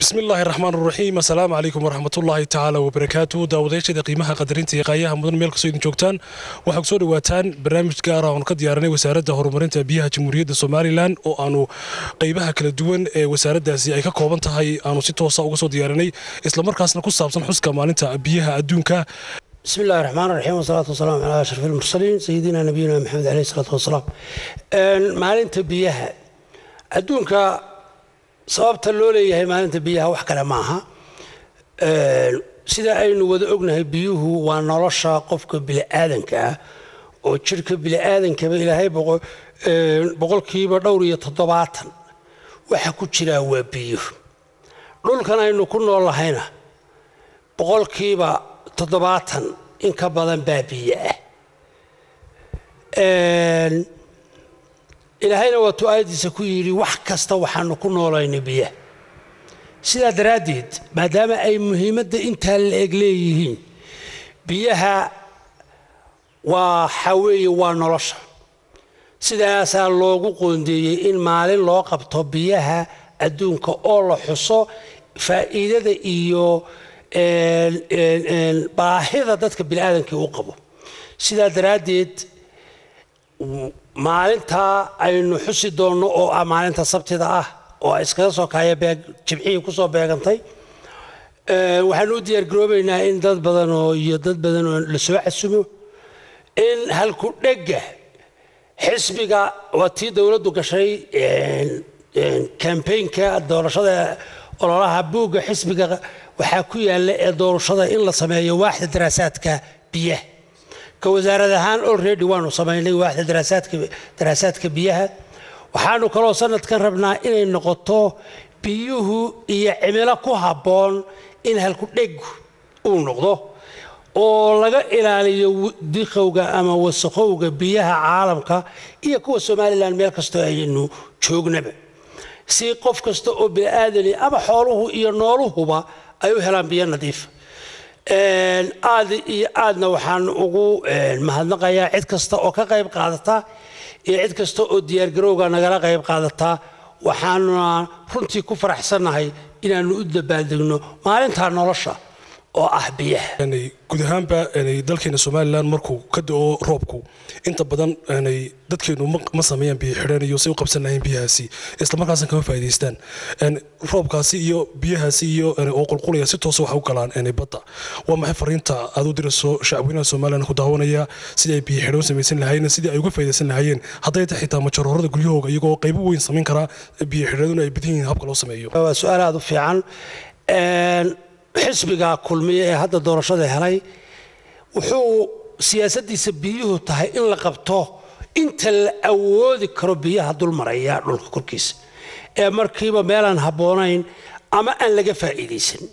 bismillaahi raxmaan raxiim assalaamu calaykum waraxmatullaahi tacaala wabarakaatu daawadayaashada qiimaha qadarinta iyo qaayaha mudan meel kastoo idin joogtaan waxaa kusoo dhawaataan barnaamij gaara oon ka diyaaranay wasaaradda horumarinta biyaha jamhuuriyadda somalilan oo aanu qaybaha kala duwan ee wasaaraddaasi ay ka kooban tahay aanu si toosa uga soo diyaaranay islamarkaasna ku saabsan xuska maalinta biyaha adduunka بسم الله الرحمن الرحيم والصلاة والسلام على أشرف المرسلين سيدنا نبينا محمد عليه الصلاة والسلام maalinta biyaha adduunka sababta loo leeyahay maalinta biyaha wax kale maaha sida aynu wada ognahay biyuhu waa nolosha qofka bini'aadanka ah oo jirka bini'aadankaba ilaahay boqolkiiba dhowr iyo toddobaatan waxa ku jiraa waa biyuhu dhulkan aynu ku nool lahayna boqolkiiba toddobaatan in ka badan baa biyo ah ilaahayna waatuu aayaddiisa ku yidhi wax kasta waxaanu ku noolayna biyaha sidaa daraaddeed maadaama ay muhiimadda intaa la eg leeyihiin biyaha waxa weeye waa nolosha sidaasaa loogu qoondeeyey in maalin loo qabto biyaha adduunka oo la xuso faa'iidada iyo baahida dadka bini'aadankii u qabo sidaa daraaddeed maalintaa aynu xusi doonno oo ah maalinta sabtida ah oo iskaga soo kaaya jibcihii kusoo beegantay waxaanu u diyaargaroobaynaa in dad badan oo iyo dad badan oo la soo casumo in halku dhegga xisbiga waa tii dowladdu gashay kambaynka doorashada ololaha buugga xisbiga waxaa ku yaalla ee doorashada in la sameeyo waaxda daraasaadka biyaha ka wasaarad ahaan olredy waanu samaynay waaxda daraasaadka biyaha waxaanu kaloo sanadkan rabnaa inay noqoto biyuhu iyo cimilo ku habboon in halku dhegu uu noqdo oo laga ilaaliyo diqowga ama wasaqowga biyaha caalamka iyo kuwa somalilan meel kastoo aynu joognaba si qof kasta oo bini'aadani ama xooluhu iyo nooluhuba ay u helaan biyo nadiifa aad iyo aadna waxaan ugu mahadnaqayaa cid kasta oo ka qayb qaadata iyo cid kasta oo diyaargarowga nagala qayb qaadata waxaanuna runtii ku faraxsannahay inaannu u dabaaldegno maalintaa nolosha oo ah biyaha guud ahaanba dalkeena somalilan markuu ka da-o roobku inta badan dadkeenu ma sameeyaan biyo xidhan iyo say u qabsan lahayn biyahaasi islamarkaasna kama faa'idaystaan roobkaasi iyo biyahaasi iyo oo qulqulaya si toosa waxa u galaan badda waa maxay fariinta aad u dirayso shacabweynaha somalilan ku daawanaya sidii ay biyo xidhan samaysan lahaayeen sidii ay uga faa'iidaysan lahaayeen hadday ta xitaa majaroorada guryahooga iyagoo qaybo weyn samayn karaa biyo xidhaduna ay badan yihiin habka loo sameeyo waa su-aal aada u fiican xisbiga kulmiye ee hadda doorashada helay wuxuu siyaasaddiisa biyuhu tahay in la qabto inta la awoodi karo biyaha dulmaraya dhulka korkiisa ee markiiba meelaan habboonayn ama aan laga faa'iidaysan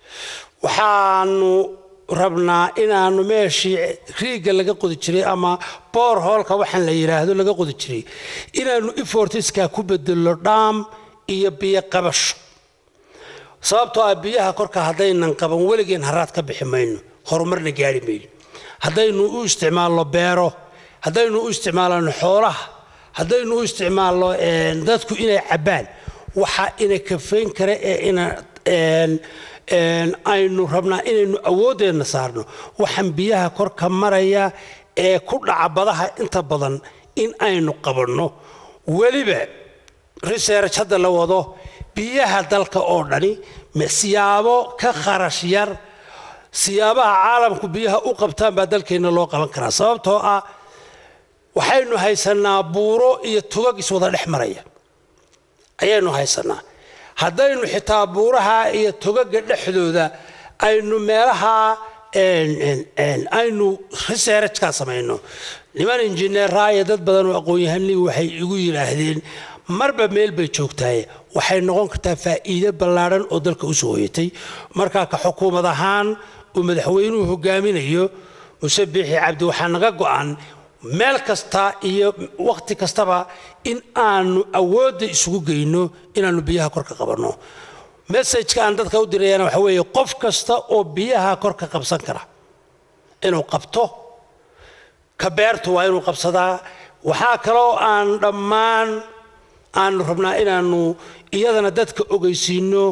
waxaanu rabnaa inaanu meeshii riigga laga qodi jiray ama boor hoolka waxaan la yidhaahdo laga qodi jiray inaanu ifortiska ku bedelno dhaam iyo biyo qabasho sababtoo ah biyaha korka haddaynan qaban weligeen haraad ka bixi mayno horumarna gaari mayno haddaynu u isticmaalno beero haddaynu u isticmaalno xoolaha haddaynu u isticmaalno dadku inay cabbaan waxa ina kafayn kara ee aynu rabnaa inaynu awooddeenna saarno waxaan biyaha korka maraya ee ku dhaca badaha inta badan in aynu qabanno weliba research hadda la wado biyaha dalka oo dhani siyaabo ka kharash yar siyaabaha caalamku biyaha u qabtaan baa dalkeenna loo qaban karaa sababtoo ah waxaynu haysanaa buuro iyo tugag iswada dhex maraya ayaynu haysanaa haddaynu xitaa buuraha iyo tugaga dhexdooda aynu meelaha aynu researchkaa samayno niman injineeraa iyo dad badan oo aqoon-yahanii waxay igu yidhaahdeen marba meel bay joogtaaye waxay noqon kartaa faa'iido ballaadhan oo dalka usoo hoyatay markaa ka xukuumad ahaan uu madaxweynuhu hogaaminayo muse biixi cabdi waxaa naga go'an meel kasta iyo wakhti kastaba in aanu awoodda isugu geyno inaannu biyaha kor ka qabanno messajka aan dadka u dirayana waxa weeye qof kasta oo biyaha kor ka qabsan kara inuu qabto ka beertu waa inuu qabsadaa waxaa kaloo aan dhammaan aanu rabnaa inaanu iyadana dadka ogeysiino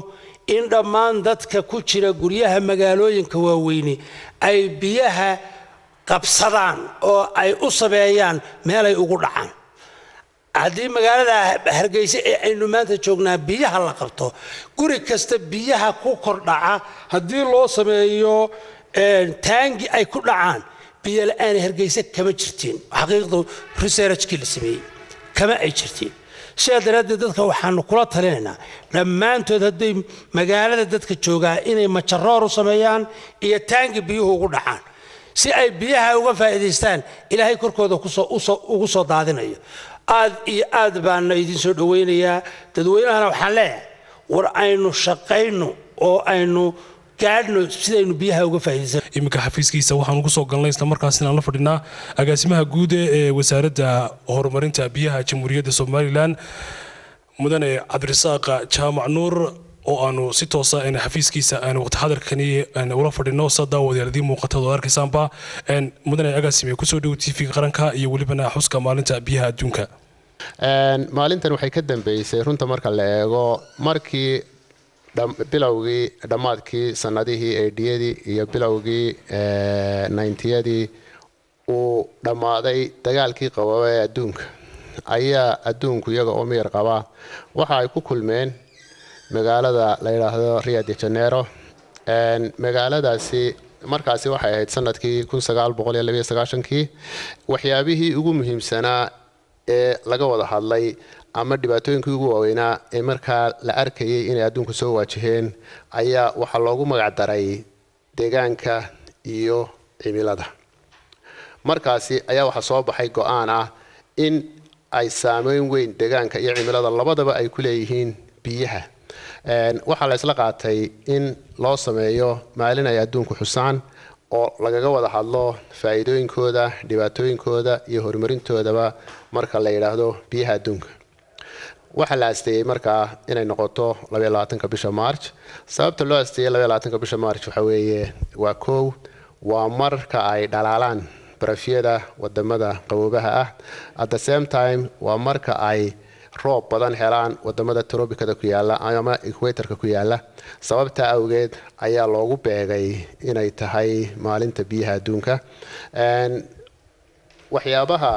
in dhammaan dadka ku jira guryaha magaalooyinka waaweyne ay biyaha qabsadaan oo ay u sameeyaan meelay ugu dhacaan haddii magaalada hargeysa ee aynu maanta joognaa biyaha la qabto guri kasta biyaha ku kordhaca haddii loo sameeyo taangi ay ku dhacaan biyo la-aan hargeysa kama jirtiin xaqiiqdu researchkii la sameeyey kama ay jirtiin sidaa daraaddeed dadka waxaanu kula talinaynaa dhammaantood hadday magaalada dadka joogaa inay majaroor u sameeyaan iyo taangi biyuhu ugu dhacaan si ay biyaha uga faa'iidaystaan ilaahay korkooda ugu soo daadinayo aad iyo aad baana idin soo dhowaynayaa dadweynahana waxaan leeyahay war aynu shaqayno oo aynu gaadhno sidaynu biyaha uga faa'iidaysan iminka xafiiskiisa waxaan ugu soo galnay isla markaasina aan la fadhinaa agaasimaha guud ee wasaaradda horumarinta biyaha jamhuuriyadda somalilan mudane cabdirasaaq jaamac nuur oo aanu si toosa xafiiskiisa aan waqti xadarkani ula fadhino sa daawadayaal idiin muuqatad oo arkaysaanba mudane agaasime kusoo dhow tv qaranka iyo welibana xuska maalinta biyaha adduunka maalintan waxay ka dambeysay runta marka la eego markii bilowgii dhammaadkii sanadihii eedhiyadii iyo bilowgii nayntiyadii uu dhammaaday dagaalkii qababa ee adduunka ayaa adduunku iyaga oo miyar qaba waxa ay ku kulmeen magaalada la yidhaahdo rio de janero magaaladaasi markaasi waxay ahayd sanadkii kii waxyaabihii ugu muhiimsanaa ee laga wada hadlay ama dhibaatooyinkii ugu waaweynaa ee markaa la arkayay inay adduunka soo waajaheen ayaa waxaa loogu magac daray deegaanka iyo cimilada markaasi ayaa waxaa soo baxay go-aan ah in ay saameyn weyn deegaanka iyo cimilada labadaba ay ku leeyihiin biyaha waxaa la isla qaatay in loo sameeyo maalin ay adduunku xusaan oo lagaga wada hadlo faa'iidooyinkooda dhibaatooyinkooda iyo horumarintoodaba marka la yidhaahdo biyaha adduunka waxaa la asteeyey markaa inay noqoto bisha march sababta loo asteeyey bisha march waxa weeye waa kow waa marka ay dhalaalaan barafyada wadamada qaboobaha ah at the same time waa marka ay roob badan helaan wadamada trobicada ku yaala ama equatorka ku yaala sababtaa awgeed ayaa loogu beegay inay tahay maalinta biyaha adduunka waxyaabaha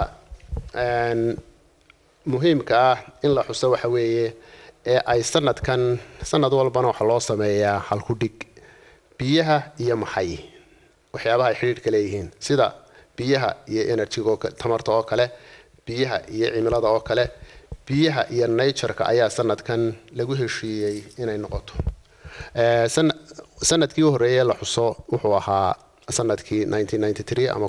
muhiimka ah in la xuso waxa weeye ee ay sanadkan sanad walbana waxaa loo sameeyaa halkudhig biyaha iyo maxay waxyaabaha ay xidhiidhka leeyihiin sida biyaha iyo enerjiga tamarta oo kale biyaha iyo cimilada oo kale biyaha iyo natureka ayaa sanadkan lagu heshiiyey inay noqoto sanadkii u horreeyey la xuso wuxuu ahaa sanadkii ama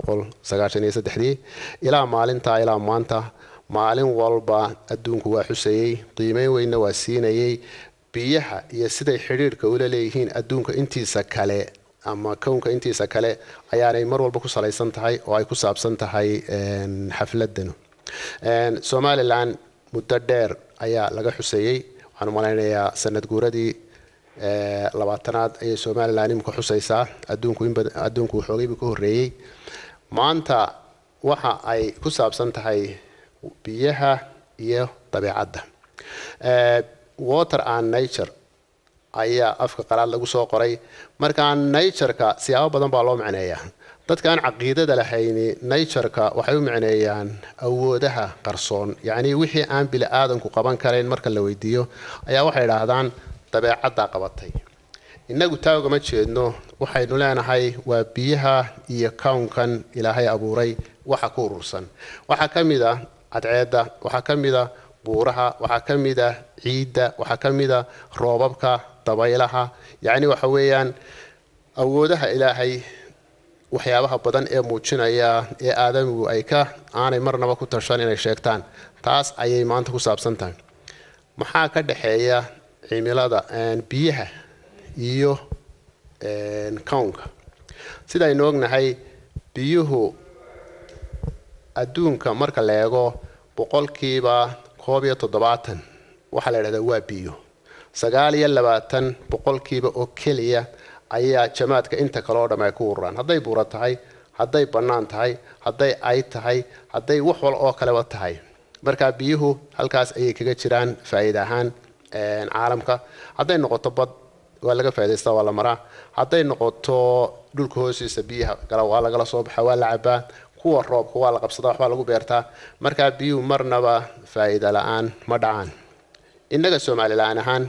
ilaa maalinta ilaa maanta maalin walba adduunku waa xusayey qiimeyn weynna waa siinayey biyaha iyo siday xidhiidhka ula leeyihiin adduunka intiisa kale ama kownka intiisa kale ayaanay mar walba ku salaysan tahay oo ay ku saabsan tahay xafladanu somalilan muddo dheer ayaa laga xuseeyey waxaan malaynayaa sanad guuradii labaatanaad ayay somalilan imika xusaysaa adduunku xoogaybu ka horreeyey maanta waxa ay ku saabsan tahay biyaha iyo dabeecadda water and nature ayaa afka qalaad lagu soo qoray markaa natureka siyaabo badan baa loo macneeyaa dadka aan caqiidada lahayni natureka waxay u macneeyaan awoodaha qarsoon yacnii wixii aan bili aadanku qaban karayn marka la weydiiyo ayaa waxay idhaahdaan dabeecaddaa qabatay innagu taa ugama jeedno waxaynu leenahay waa biyaha iyo kownkan ilaahay abuuray waxa ku urursan waxaa ka mid a cadceedda waxaa ka mid a buuraha waxaa ka mid a ciidda waxaa ka mid a roobabka dabaylaha yacni waxa weeyaan awoodaha ilaahay waxyaabaha badan ee muujinaya ee aadamigu ay ka aanay marnaba ku tashan inay sheegtaan taas ayay maanta ku saabsan tahay maxaa ka dhexeeya cimilada biyaha iyo kownka sidaynu ognahay biyuhu adduunka marka la eego boqolkiiba koob iyo toddobaatan waxaa la idhahdaa waa biyo sagaal iyo labaatan boqolkiiba oo keliya ayaa jamaadka inta kale oo dham ay ku ururaan hadday buura tahay hadday bannaan tahay hadday ay tahay hadday wax wal oo kaleba tahay markaa biyuhu halkaas ayay kaga jiraan faa'iida ahaan caalamka hadday noqoto bad waa laga faa'idaystaa waa la maraa hadday noqoto dhulka hoostiisa biyaha gala waa lagala soo baxa waa la cabaa kuwa roobka waa la qabsadaa waxbaa lagu beertaa markaa biyuhu marnaba faa'iida la-aan ma dhacaan innaga somalilaan ahaan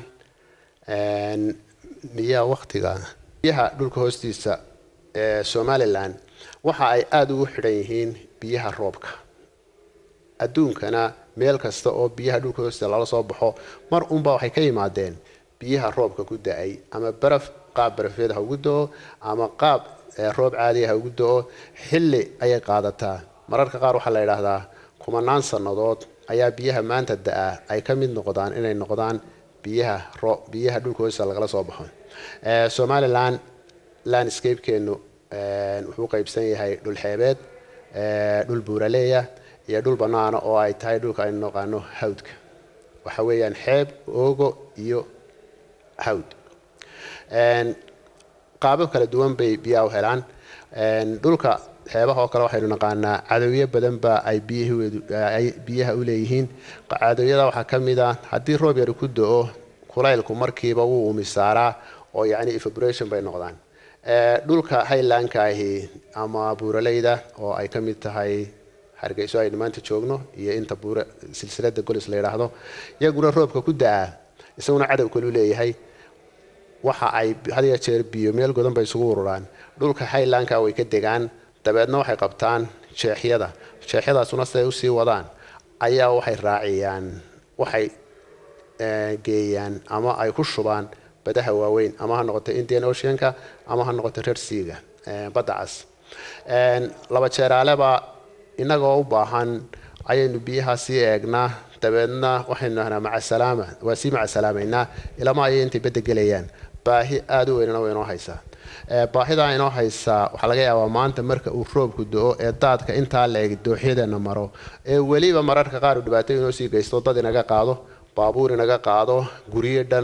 miyaa waktiga biyaha dhulka hoostiisa ee somalilan waxa ay aada ugu xidhan yihiin biyaha roobka adduunkana meel kasta oo biyaha dhulka hoostiisa lala soo baxo mar unba waxay ka yimaadeen biyaha roobka ku da-ay ama baraf qaab barafeed ha ugu do-o ama qaab roob caadiya ha ugu do-o xilli ayay qaadataa mararka qaar waxaa la yidhaahdaa kumanaan sannadood ayaa biyaha maanta da-a ay ka mid noqdaan inay noqdaan biyaha ro biyaha dhulka hoostiisa lagala soo baxo somalilan landscapekeenu wuxuu qaybsan yahay dhul xeebeed dhul buuraleeya iyo dhul banaana oo ay tahay dhulka aynu naqaano hawdka waxa weeyaan xeeb oogo iyo hawd qaabab kala duwan bay biyaha u helaan dhulka xeebaha oo kale waxaynu naqaanaa cadowyo badan ba ay biyahay biyaha u leeyihiin cadowyada waxaa ka mid a haddii roob yari ku do-o kulaylku markiiba wuu umisaaraa oo yacni evaporation bay noqdaan dhulka highlandka ahi ama buuraleyda oo ay ka mid tahay hargeyso aynu maanta joogno iyo inta buura silsilada golis la yidhaahdo iyaguna roobka ku da-a isaguna cadow kalu leeyahay waxa ay had ya jeer biyo meel godan bay isugu ururaan dhulka highlandka way ka degaan dabeedna waxay qabtaan jeexyada jeexyadaasuna siday usii wadaan ayaa waxay raaciyaan waxay geeyaan ama ay ku shubaan badaha waaweyn ama ha noqoto indian oceanka ama ha noqoto reer seaga badda cas laba jeeraaleba innagoo u baahan ayaynu biyaha sii eegnaa dabeedna waxaynu nahnaa macasalaama waa sii macasalaamaynaa ilama ayay intay badda gelayaan baahi aada u weynana way inoo haysaa baahidaa inoo haysaa waxaa laga yaabaa maanta marka uu roobku do-o ee daadka intaa la eg dooxyadeena maro ee weliba mararka qaar uu dhibaato inoo sii geysto dad inaga qaado baabuur inaga qaado guryo dhan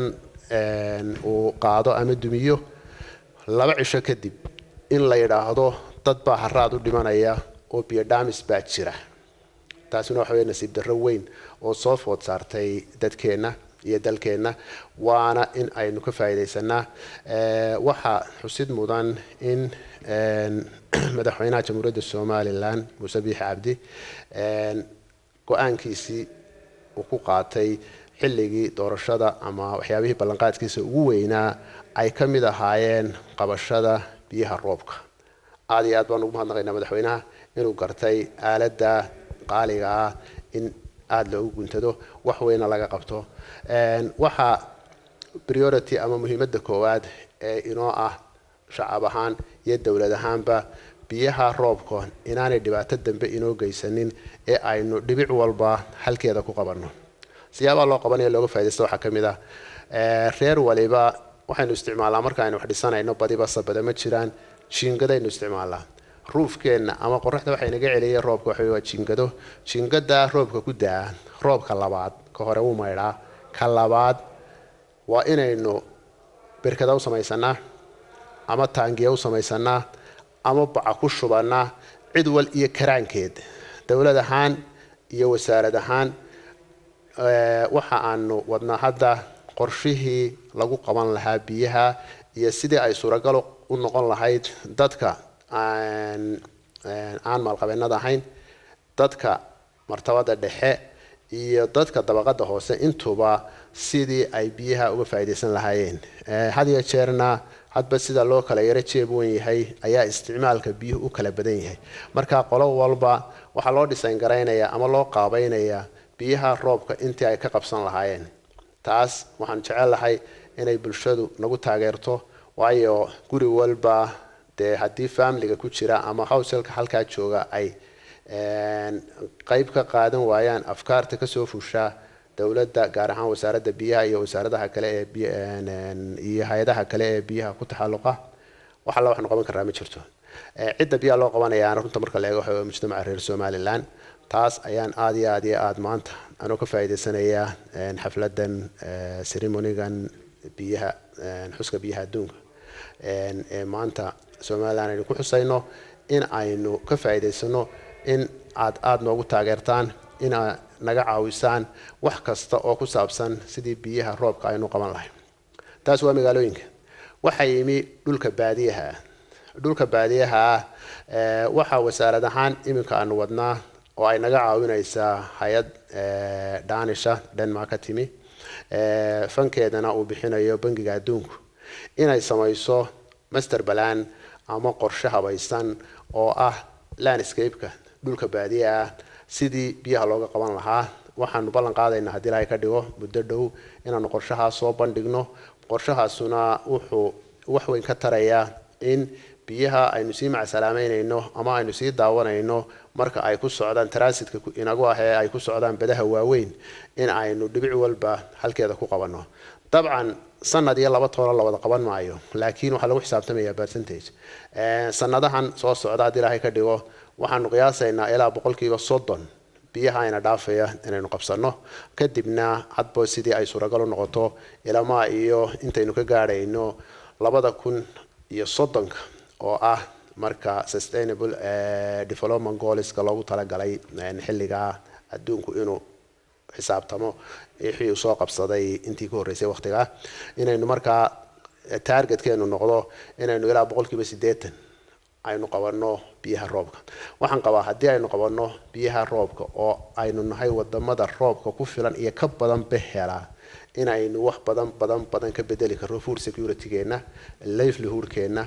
uu qaado ama dumiyo laba cisho kadib in la yidhaahdo dad baa haraad u dhimanaya oo biyodhamis baa jira taasina waxa wey nasiib darro weyn oo soo food saartay dadkeenna iyo dalkeenna waana in aynu ka faa'iidaysanaa waxaa xusid mudan in madaxweynaha jamhuuriyadda somalilan muuse biixi cabdi go-aankiisii uu ku qaatay xilligii doorashada ama waxyaabihii ballanqaadkiisa ugu weynaa ay ka mid ahaayeen qabashada biyaha roobka aada iyo aad baan ugu mahadnaqaynaa madaxweynaha inuu gartay aaladda qaaliga ah in aada loogu guntado wax weyna laga qabto waxaa priority ama muhiimadda koowaad ee inoo ah shacab ahaan iyo dowlad ahaanba biyaha roobka inaanay dhibaato dambe inoo geysanin ee aynu dhibic walba halkeeda ku qabanno siyaabaha loo qabanaya looga faa'idaysta waxaa ka mid ah reer waliba waxaynu isticmaalnaa marka aynu wax dhisanayno badiba sabada ma jiraan jiingadaynu isticmaalnaa ruufkeenna ama qoraxda waxay naga celiyay roobka waxa waa jiingado jiingada roobka ku daa roobka labaad ka hore wuu maydhaa ka labaad waa inaynu berkada u samaysanaa ama taangiya u samaysanaa ama baca ku shubanaa cid wal iyo karaankeed dowlad ahaan iyo wasaarad ahaan waxa aanu wadnaa hadda qorshihii lagu qaban lahaa biyaha iyo sidii ay suuragal u noqon lahayd dadka aan maalqabeennada ahayn dadka martabada dhexe iyo dadka dabaqada hoose intuba sidii ay biyaha uga faa'iidaysan lahaayeen had iyo jeerna hadba sida loo kala yaro jeeb wen yahay ayaa isticmaalka biyuhu u kala badan yahay marka qolo walba waxaa loo dhisayn garaynaya ama loo qaabaynayaa biyaha roobka intii ay ka qabsan lahaayeen taas waxaan jecelahay inay bulshadu nagu taageerto waayo guri walba dee haddii familiga ku jira ama howselka halkaa jooga ay qeyb ka qaadan waayaan afkaarta kasoo fushaa dowladda gaar ahaan wasaaradda biyaha iyo wasaaradaha kale ee iyo hay-adaha kale ee biyaha ku taxalluqa wax alla waxnu qaban karraa ma jirto cidda biyaha loo qabanayaana runta marka la eego waxa mujtamaca reer somalilan taas ayaan aada iyo aada iyo aada maanta anoo ka faa'iidaysanayaa xafladan ceremonigan biyaha xuska biyaha adduunka ee maanta somalilan aynu ku xusayno in aynu ka faa'iidaysano in aad aada noogu taageertaan inaa naga caawisaan wax kasta oo ku saabsan sidii biyaha roobka aynu qaban lahayn taas waa magaalooyinka waxaa yimi dhulka baadiyaha ah dhulka baadiyaha ah ee, waxaa wasaarad ahaan iminka aanu wadnaa oo ay naga caawinaysaa hay-ad ee, daanisha denmark ka timi ee, fankeedana uu bixinayo bangiga adduunku inay samayso master balan ama qorshe habaysan oo ah landscape-ka dhulka baadiya ah sidii biyaha looga qaban lahaa waxaanu ballan qaadaynaa haddii ilaahay ka dhigo muddo dhow inaanu qorshahaas soo bandhigno qorshahaasuna wuxuu wax weyn ka tarayaa in biyaha aynu sii macsalaameynayno ama aynu sii daawanayno marka ay ku socdaan transitka ku- inagu ah ee ay ku socdaan badaha waaweyn in aynu dhibic walba halkeeda ku qabanno dabcan sanad iyo laba toona la wada qaban maayo laakiin waxaa lagu xisaabtamayaa percentage Eh, sanadahan soo socda haddii ilaahay ka dhigo waxaanu qiyaasaynaa ilaa boqolkiiba soddon biyaha ayna dhaafaya inaynu qabsano kadibna hadba sidii ay suuragal u noqoto ilamaa iyo intaynu ka gaadhayno labada kun iyo soddonka oo ah marka sustainable eh, development goalska loogu talagalay eh, xilliga adduunku inuu xisaabtamo wixii uu soo qabsaday intii ka horreysay waqtiga inaynu markaa eh, targetkeenu noqdo inaynu ilaa boqolkiiba siddeetan aynu qabanno biyaha roobka waxaan qabaa haddii aynu qabanno biyaha roobka oo aynu nahay wadamada roobka ku filan iyo ka badan behela inaynu wax badan badan badan ka bedeli karno food security-geena livelihood-keena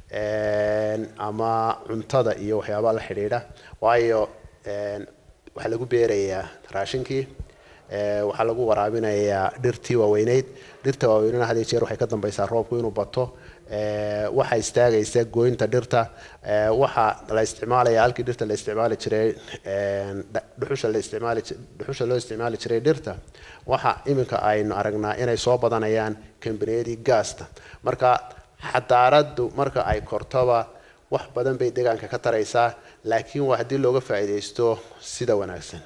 een, ama cuntada iyo waxyaabaha la xidhiidha waayo een, waxaa lagu beerayaa raashinkii ee, waxaa lagu waraabinayaa dhirtii waaweyneyd dhirta waaweynena had iyo jeer waxay ka dambaysaa roobku inuu bato ee, waxaa istaagaysa gooynta dhirta ee, waxaa la isticmaalaya halkii dhirta la isticmaali jiray een, dha- dhuxusha la isticmaali ji- dhuxusha loo isticmaali jiray dhirta waxa iminka aynu aragnaa inay soo badanayaan kambaniyadii gaasta marka xadaaradu marka ay kortoba wax badan bay deegaanka ka taraysaa laakiin waa haddii looga faa'iidaysto sida wanaagsan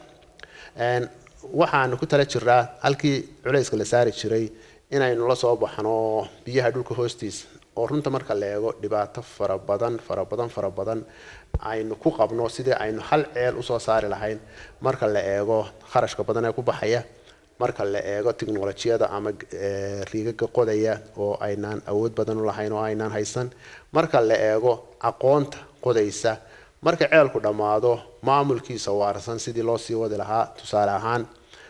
Een, waxaanu ku tala jiraa halkii culayska la saari jiray inaynu la soo baxno biyaha dhulka hoostiisa oo runta marka la eego dhibaato fara badan fara badan fara badan aynu ku qabno sidii aynu hal ceel usoo saari lahayn marka la eego kharashka badan ee ku baxaya marka la eego tiknolojiyada ama eh, riigaga qodaya oo aynaan awood badan u lahayn oo aynaan haysan marka la eego aqoonta qodaysa marka ceelku dhammaado maamulkiisa waarsan sidii loo sii wadi lahaa tusaale ahaan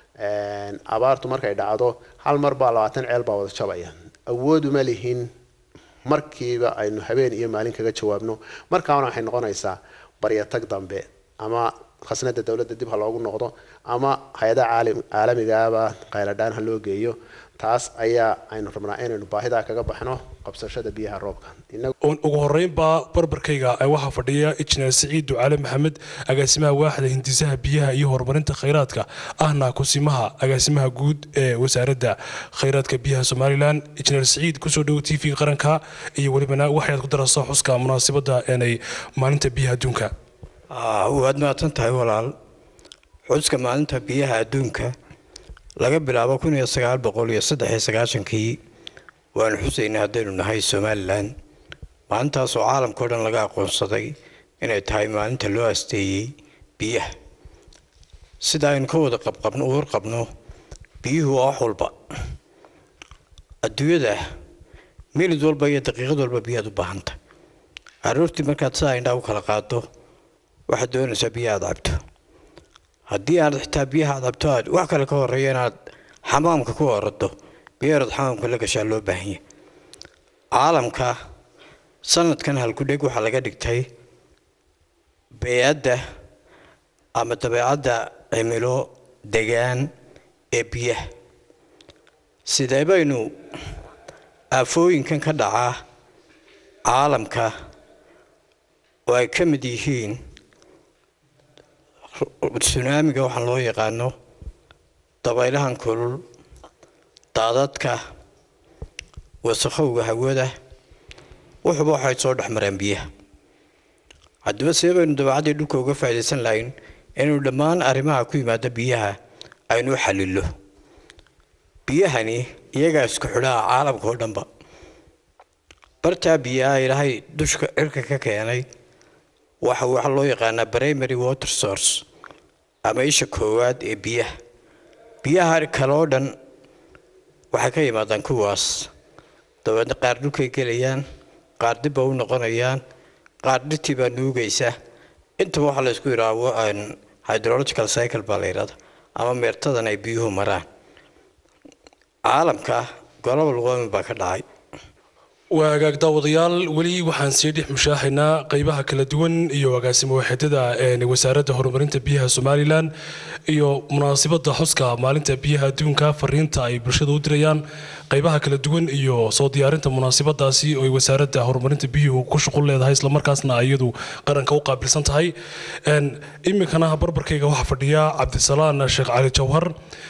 een, abaartu markay dhacdo hal mar baa labaatan ceel baa wada jabaya awooduma lihin markiiba aynu habeen iyo maalin kaga jawaabno markaana waxay noqonaysaa baryatag dambe ama khasnada dowladda dib ha loogu noqdo ama hay-adaha caalim- caalamigaaba qayladhaan ha loo geeyo taas ayaa aynu rabnaa inaynu baahidaa kaga baxno qabsashada biyaha roobka Inagu- ugu horeynbaa barbarkayga ee waxaa fadhiya injineer siciid ducaale maxamed agaasimaha waaxda hindisaha biyaha iyo horumarinta khayraadka ahna kusimaha agaasimaha guud ee wasaaradda khayraadka biyaha somalilan injineer siciid kusoo dhowo t v qaranka iyo welibana waxaad ku darasa xuska munaasabadda eenay maalinta biyaha adduunka Ah, waad mahadsan tahay walaal xuska maalinta biyaha adduunka laga bilaabo kun iyo sagaal boqol iyo saddex iyo sagaashankii waanu xusaynaa haddaynu nahay somalilan maalintaasoo caalamka o dhan laga aqoonsaday inay tahay maalinta loo asteeyey biyaha sida aynu ka wada qabqabno u warqabno biyuhu waa wax walba adduunyada minid walba iyo daqiiqad walba biyaad u baahanta aroortii markaad sidaa indhaa u kala qaado waxaad doonaysaa biyo aad cabto haddii aad xitaa biyaha aad cabto aad wax kale ka horeeya inaad xamaamka ku orado biyo inaad xamaamka la gashaa loo baahan yahay caalamka sanadkan halkudheg waxaa laga dhigtay beyadda ama dabeecadda cimilo degaan ee biyaha sidee baynu aafooyinkan ka dhacaa caalamka oo ay ka mid yihiin tsunaamiga waxaan loo yaqaano dabaylahan kulul daadadka wasakhowga hawada wuxuuba waxay soo dhex mareen biyaha haddaba see baynu dabeecaddii dhulka uga faa'iidaysan lahayn inaynu dhammaan arrimaha ku yimaada biyaha aynu u xalilo biyahani iyagaa isku xidhaa caalamka oo dhanba bartaa biyaha ilaahay dushka cirka ka keenay waxa waxa loo yaqaanaa primary water source ama isha koowaad ee biyaha biyaha kale oo dhan waxay ka yimaadaan kuwaas dabeedna qaar dhulkay gelayaan qaar dibba u noqonayaan qaar dhirtii baa nuugaysa intaba waxaa la isku yidhaha hydrological cycle baa la yidhahda ama meertadan ay biyuhu maraan caalamka global warming baa ka dhacay waa hagaag daawadayaal weli waxaan sii dhex mushaahaynaa qeybaha kala duwan iyo agaasimo waaxidada wasaaradda horumarinta biyaha somalilan iyo munaasabada xuska maalinta biyaha adduunka fariinta ay bulshada u dirayaan qeybaha kala duwan iyo soo diyaarinta munaasabadaasi oo ay wasaaradda horumarinta biyuhu ku shuqul leedahay islamarkaasna iyadu qaranka u qaabilsan tahay iminkana barbarkayga waxaa fadhiya cabdisalaan sheekh cali jawhar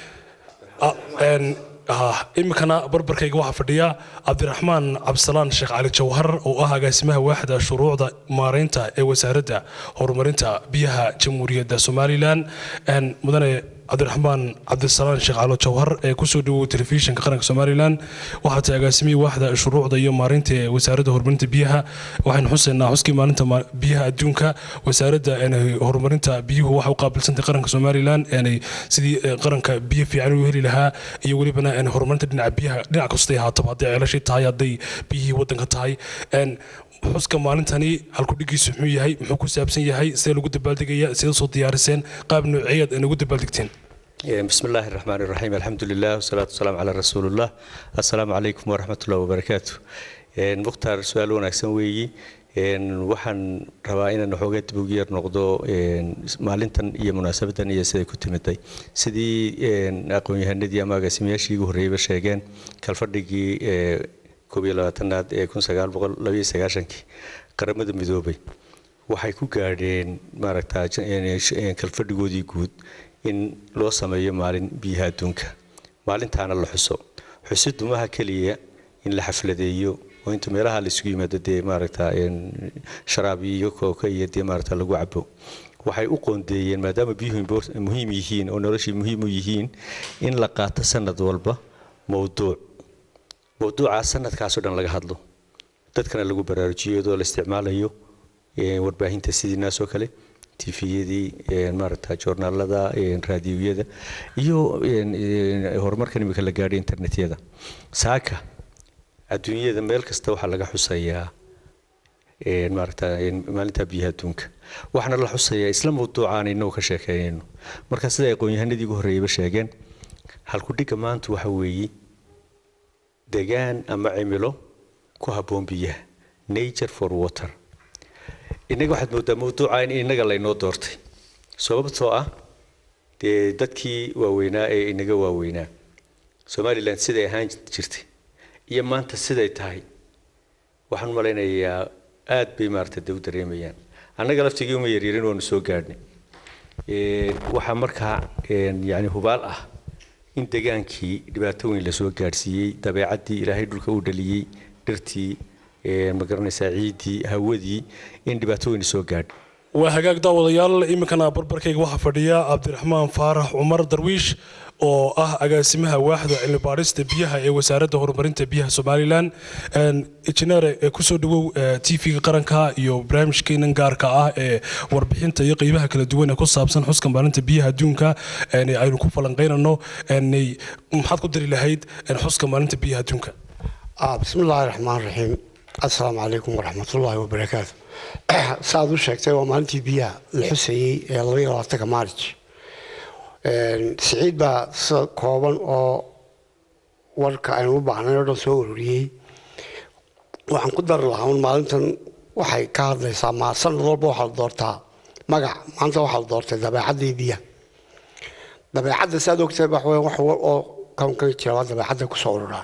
iminkana barbarkayga waxaa fadhiya cabdiraxmaan cabdisalaan sheekh cali jawhar oo ah agaasimaha waaxda shuruucda maareynta ee wasaaradda horumarinta biyaha jamhuuriyadda somalilan mudane cabdiraxmaan cabdisalaan sheekh calo jawhar ee kusoo dhawow telefishinka qaranka somalilan waxaa tahay agaasimihii waaxda shuruucda iyo maareynta ee wasaaradda horumarinta biyaha waxaynu xusaynaa xuskii maalinta biyaha adduunka wasaaradda horumarinta biyuhu waxay u qaabilsantay qaranka somalilan sidii qaranka biyo fiican u heli lahaa iyo welibana horumarinta dhinaca biyaha dhinac kastay ahaataba hadday ceelashii tahay hadday biyihii waddanka tahay xuska maalintani halkudhigiisu muxuu yahay muxuu ku saabsan yahay sidee lagu dabaaldegaya sidee soo diyaariseen qaab nooceeyaad ay nagu dabaaldegteen بسم الله الرحمن الرحيم الحمد لله والصلاة والسلام على رسول الله السلام عليكم ورحمة الله وبركاته مختار سؤال ونكسن ويجي waxaan rabaa inaan waxoogaa dib ugu yar noqdo maalintan iyo munaasabadan iyo siday ku timiday sidii aqoon-yahanadii ama agaasimayaashii ugu horreeyeyba sheegeen kalfadhigii koob iyo labaatanaad ee kun sagaal boqol labayo sagaashankii qaramada midoobay waxay ku gaadheen maaragta kalfadhigoodii guud in loo sameeyo maalin biyaha adduunka maalintaana la xuso xusiddu maaha keliya in la xafladeeyo oo inta meelaha la isugu yimaado dee maaragta sharaab iyo kooka iyo dee maaragta lagu cabo waxay u qoondeeyeen maadaama biyuhu muhiim yihiin oo noloshii muhiim u yihiin in la qaato sanad walba mowduuc mowduucaa sanadkaasoo dhan laga hadlo dadkana lagu baraarujiyo iyadoo la isticmaalayo warbaahinta sidii naas oo kale tifiyadii maaragta joornaalada raadiyoyada iyo horumarkan imika la gaadhay internetyada saaka adduunyada meel kasta waxaa laga xusayaa maaragta maalinta biyaha adduunka waxaana la xusayaa isla mawduucaan inagu ka sheekeynayno marka sida aqoon-yahanadii ugu horreeyaba sheegeen halkudhigga maanta waxa weeye degaan ama cimilo ku habboon biyaha nature for water innaga waxaad moodaa mawduuca in innaga laynoo doortay sababtoo ah dee dadkii waaweynaa ee inaga waaweynaa somalilan siday ahaan jirtay iyo maanta siday tahay waxaan malaynayaa aad bay maarata de u dareemayaan annaga laftigii uma yaryarin waanu soo gaadhnay waxaa markaa yani hubaal ah in degaankii dhibaato weyn lasoo gaadhsiiyey dabeecaddii ilaahay dhulka u dhaliyey dhirtii ma garanaysaa ciiddii hawadii in dhibaato weyn soo gaadh waa hagaag daawadayaal iminkana barbarkayga waxaa fadhiya cabdiraxmaan faarax cumar darwiish oo ah agaasimaha waaxda cilmibaadhista biyaha ee wasaaradda horumarinta biyaha somalilan injineere kusoo dhawow tv-ga qaranka iyo barnaamijkeenan gaarka ah ee warbixinta iyo qeybaha kala duwan ee ku saabsan xuska maalinta biyaha adduunka aynu ku falanqeynano maxaad ku dari lahayd xuska maalinta biyaha adduunka bismi illaahi raxmaan raxiim assalaamu calaykum waraxmatullaahi wabarakaatu saaad u sheegtay waa maalintii biyaha la xusayey ee labaiyo labaatanka maarij siciid baa sida kooban oo warka aynu u baahnay oo dhan soo ururiyey waxaan ku dari lahaa un maalintan waxay ka hadlaysaa ma sanad walba waxaa la doortaa magac maanta waxaa la doortay dabeecaddii biyaha dabeecadda saaad ogtahay wax weyn wax wal oo kawnkan jira waa dabeecadda kusoo ururaan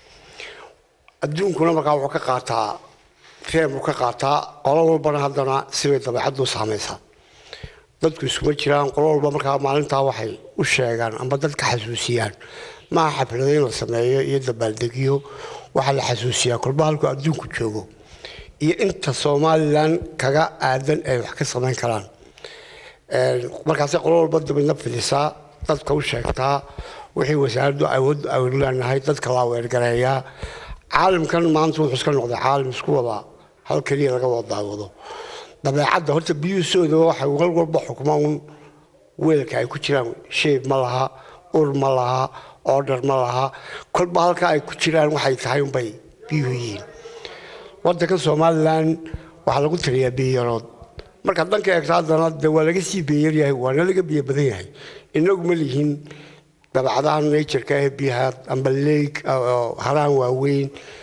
adduunkuna markaa wuxuu ka qaataa reem uu ka qaataa qolo walbana haddana sibay dabeecaddu saamaysaa dadku iskuma jiraan qolo walba markaa maalintaa waxay u sheegaan amba dadka xasuusiyaan maaha xaflado in la sameeyo iyo dabaaldegyo waxaa la xasuusiyaa kolba halku adduunku joogo iyo inta somalilan kaga aadan ay wax ka samayn karaan markaasay qolo walba dabadna fidisaa dadka u sheegtaa wixii wasaaraddu awood aynu leenahay dadka la weergareeyaa caalamkan maanta wuxuu iska noqday caalam isku wada hal keliya laga wada daawado dabeecadda horta biyuhu sooda waxay wal walba xukmaan weelka ay ku jiraan sheeb ma laha ur ma laha order ma laha kolba halka ay ku jiraan waxay tahay unbay biyuhu yihiin wadanka somalilan waxaa lagu tiriyaa biyarood marka dhanka eegto haddana de waa laga sii biyaryahay waana laga biyo badan yahay inagu ma lihin dabacadaha natureka ee biyaha amba leeg haraan waaweyn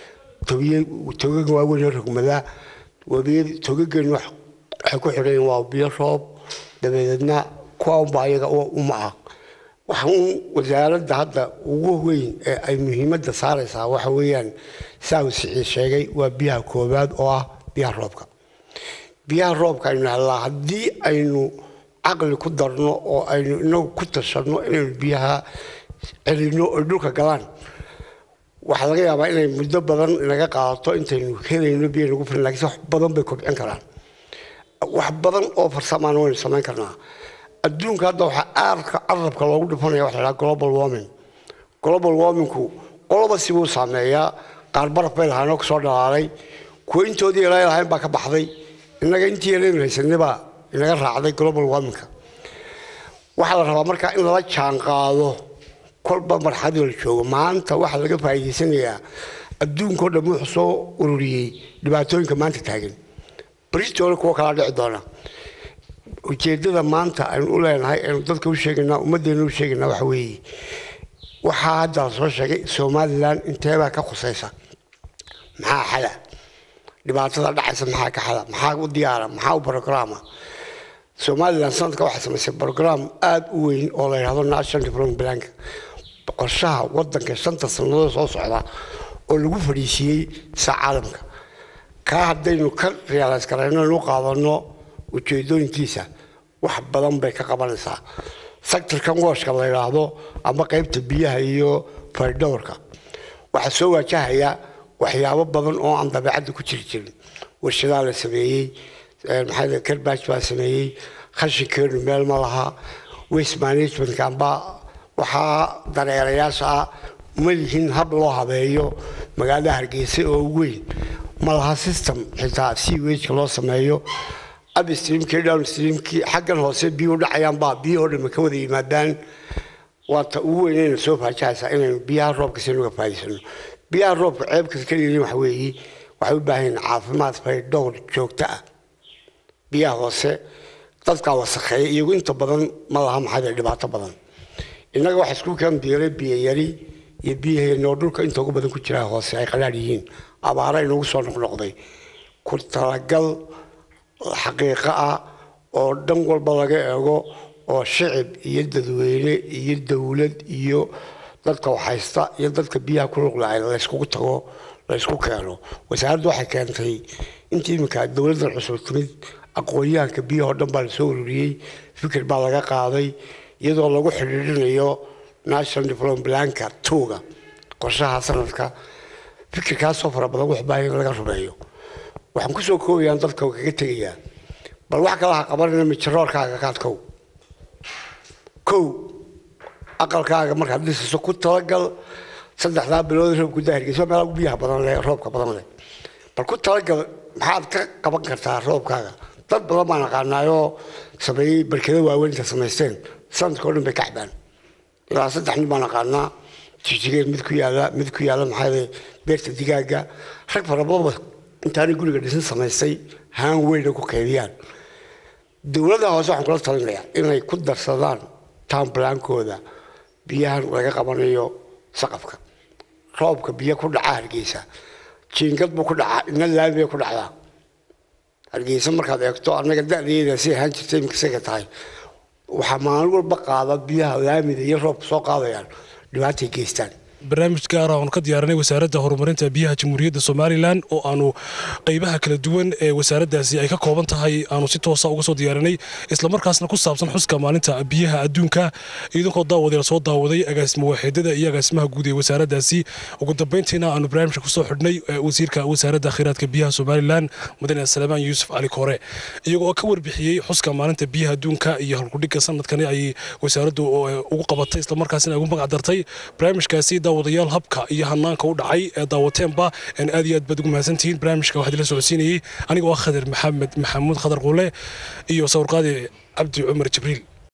togaga waaweyn oo rogmada wabiyada togagan waxay ku xidhan waa biyo roob dabadeedna kuwa unba ayaga uma ah waxa uun wasaaradda hadda ugu weyn ee ay muhiimadda saaraysaa waxa weeyaan saa uu siciid sheegay waa biyaha koowaad oo ah biyaha roobka biyaha roobka aynu helnaa haddii aynu caqli ku darno oo aynu inagu ku tashanno inaynu biyaha celinno oy dhulka galaan waxaa laga yaabaa inay muddo badan naga qaadato intaynu helayno biyo nagu filan lakiinse wax badan bay kobcin karaan wax badan oo farsamaan waynu samayn karnaa adduunka hadda waxaa aadka carabka loogu dhifanaya waxa la global warming global warmingku qoloba sibuu saameeyaa qaar baraf bay lahaanoo kasoo dhalaalay kuwa intoodii ilaa lahayn baa ka baxday innaga intii yalaynu haysanay baa inaga raacday global warmingka waxaa la rabaa markaa in lala jaan qaado kolba marxadii la joogo maanta waxaa laga faa'iidaysanayaa adduunkao dhan wuxuu soo ururiyey dhibaatooyinka maanta taagan britoole kuwa kalaa dhici doona ujeedada maanta aynu u leenahay aynu dadka u sheegaynaa ummaddeena u sheegaynaa waxa weeye waxaa hadda la soo sheegay somalilan inteebaa ka khusaysa maxaa xala dhibaatada dhacaysa maxaa ka xala maxaa u diyaara maxaa u brograma somalilan sanadka waxay samaysay brogram aada u weyn oo la yidhahdo national development plank qorshaha wadanka shanta sannadood soo socda oo lagu fadhiisiiyey sa caalamka kaa haddaynu ka realays garayno inu qaadano ujeedooyinkiisa wax badan bay ka qabanaysaa sectorkan wooshka la yidhaahdo ama qaybta biyaha iyo faydhowrka waxaa soo waajahaya waxyaabo badan oo aan dabeecadda ku jiri jirin warshadaa la sameeyey maxaa karbaj baa sameeyey khashinkeenu meel ma laha waste managementka amba waxaa dareerayaasha ah ma lihin hab loo habeeyo magaalada hargeysa oo weyn ma laha system xitaa sewageka loo sameeyo upstreamkii downstreamkii xaggan hoose biyuhu dhacayaan baa biyahoo dhan ka wada yimaadaan waata ugu weynayna soo faajahaysaa inaynu biyaha roobka si nuga faa'iidaysano biyaha roobka ceebkas ka yihiin waxa weeye waxay u baahan yihiin caafimaad faydhowr joogto ah biyaha hoose dadkaa wasakheeya iyagu inta badan ma laha maxaa dhibaato badan innaga waxa isku keen biiray biyo yari iyo biyaheena oo dhulka inta ugu badan ku jira hoose ay qalaadh yihiin abaara inagu soo noqnoqday ku talagal xaqiiqo ah oo dhan walba laga eego oo shicib iyo dadweyne iyo dowlad iyo dadka waxhaysta iyo dadka biyaha ku luqlaay layskugu tago laysku keeno wasaaraddu waxay keentay intii iminka dowladdan cusub timid aqoon-yahanka biyahoo dhan baa lasoo ururiyey fikir baa laga qaaday iyadoo lagu xidhiidhinayo national development planka tuuga qorshaha sanadka fikirkaasoo fara badan wax baahan in laga rumeeyo waxaan kusoo koobayaan dadka kaga tegayaa bal wax kale ha qabanayna mijaroorkaaga kaadkow kow aqalkaaga markaad dhisayso ku talagal saddexdaa bilood roobku daahirgeysa meelaha biyaha badan leh roobka badan leh bal ku talagal maxaad ka qaban kartaa roobkaaga dad badan baan aqaanaayoo sameeyey barkado waaweyn inta samaysteen sanadka o dhan bay ka cabaan ilaa saddex nin baan aqaanaa jijigeen mid ku yaala mid ku yaala maxaa beerta digaaga rag fara badanba intaanay guriga dhisin samaystay haan weyna ku kaydiyaan dowladda hoose waxaan kula talinayaa inay ku darsadaan taanbalaankooda biyahan laga qabanayo saqafka roobka biyo ku dhaca hargeysa jiingad buu ku dhacaa ina laami bay ku dhacdaa hargeysa markaad eegto annaga da'deeda si ahaan jirtay iminka isaga tahay waxaa maalin walba qaada biyaha laamida iyo roobka soo qaadayaan dhibaatay geystaan barnaamij gaar ah oonu ka diyaarinay wasaaradda horumarinta biyaha jamhuuriyadda somalilan oo aanu qeybaha kala duwan ee wasaaraddaasi ay ka kooban tahay aanu si toosa uga soo diyaarinay islamarkaasna ku saabsan xuska maalinta biyaha adduunka iidankoo daawadee lasoo daawaday agaasimo waaxeedada iyo agaasimaha guud ee wasaaraddaasi ugu dambeyntiina aanu barnaamijka kusoo xidhnay wasiirka wasaaradda kheyraadka biyaha somalilan mudane salmaan yuusuf cali koore iyagoo ka warbixiyey xuska maalinta biyaha adduunka iyo halkudhigga sanadkani ay wasaaraddu ugu qabatay islamarkaasina ay ugu magac dartay barnaamijkaasi daawadayaal habka iyo hanaanka u dhacay ee daawateenba aad iyo aad baad ugu mahadsantihiin barnaamijka waxaa idila socodsiinayey anigoo ah khadir maxamed maxamuud khadar quule iyo sawirqaadi cabdi cumar jibriil